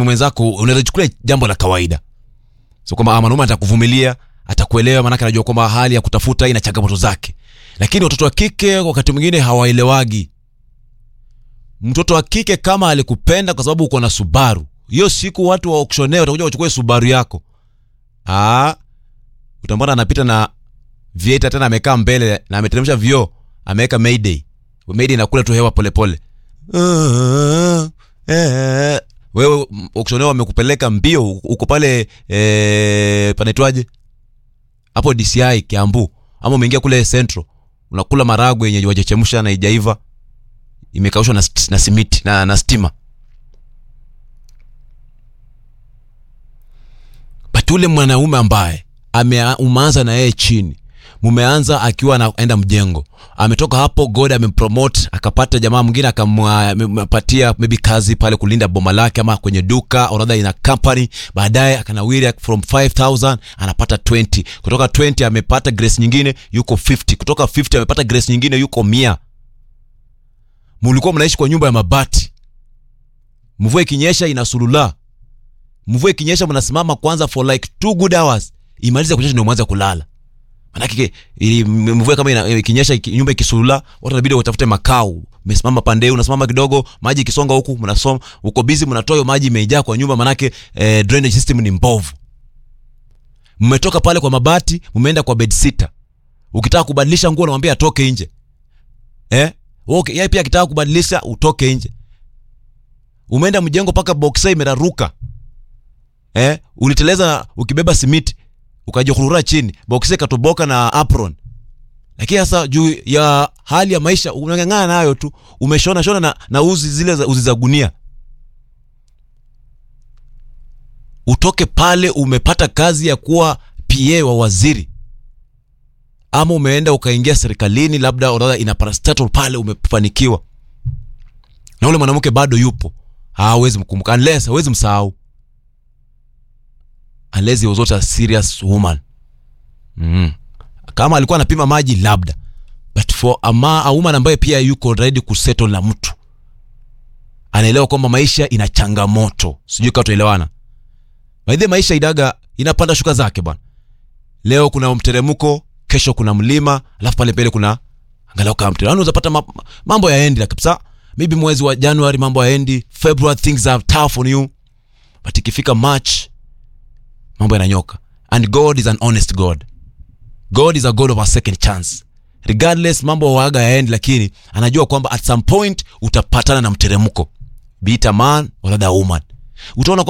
mwanaume mwenzako unaweza chukulia jambo la kawaida so kwamba ah, mwanaume atakuvumilia atakuelewa maanake anajua kwamba hali ya kutafuta ina changamoto zake lakini watoto wa kike wakati mwingine hawaelewagi mtoto wa kike kama alikupenda kwa sababu uko na subaru hiyo siku watu wa auctioneer watakuja wachukue subaru yako ah, utambona anapita na vieta tena amekaa mbele na ameteremsha vioo ameweka mayday mayday inakula tu hewa polepole wewe m- auctioneer wamekupeleka mbio uko pale eh, panaitwaje hapo dci kiambu ama umeingia kule central unakula maragwe yenye wajachemsha na ijaiva imekaushwa na, st- na simiti na, na stima but ule mwanaume ambaye ame- umeanza na yeye chini mumeanza akiwa anaenda mjengo ametoka hapo god amempromote akapata jamaa mwingine akampatia maybe kazi pale kulinda boma lake ama kwenye duka or rather ina company baadaye akanawiri from 5000 anapata 20 kutoka 20 amepata grace nyingine yuko 50 kutoka 50 amepata grace nyingine yuko mia mulikuwa mnaishi kwa nyumba ya mabati mvua ikinyesha inasulula mvua ikinyesha mnasimama kwanza for like two good hours imalize kunyesha ndio mwanze kulala manake ili mvua kama ina- ikinyesha iki- nyumba ikisulula watu inabidi watafute makao umesimama pande hii unasimama kidogo maji ikisonga huku mnasoma uko busy mnatoa hiyo maji imejaa kwa nyumba manake eh, drainage system ni mbovu mmetoka pale kwa mabati mmeenda kwa bedsitter ukitaka kubadilisha nguo unamwambia atoke nje eh okay yeye pia akitaka kubadilisha utoke nje umeenda mjengo mpaka boxa imeraruka eh uliteleza ukibeba simiti ukajikurura chini boxa ikatoboka na apron lakini sasa juu ya hali ya maisha unang'ang'ana nayo tu umeshona shona na, na uzi zile za, uzi za gunia utoke pale umepata kazi ya kuwa pa wa waziri ama umeenda ukaingia serikalini labda orodha ina parastatal pale umefanikiwa na ule mwanamke bado yupo hawezi mkumbuka unless hawezi msahau unless he was not a serious woman mm. kama alikuwa anapima maji labda but for a, ma, a woman ambaye pia yuko ready kusettle na mtu anaelewa kwamba maisha ina changamoto sijui kaa tuelewana baidhi maisha idaga inapanda shuka zake bwana leo kuna mteremko kesho kuna mlima alafu pale mbele kuna angalau kama mteremko unaweza ma, mambo yaendi la kabisa maybe mwezi wa january mambo yaendi february things are tough on you but ikifika march mambo yananyoka and god is an honest god god is a god of a second chance regardless mambo waaga yaendi lakini anajua kwamba at some point utapatana na mteremko be it a man or other woman utaona kwamba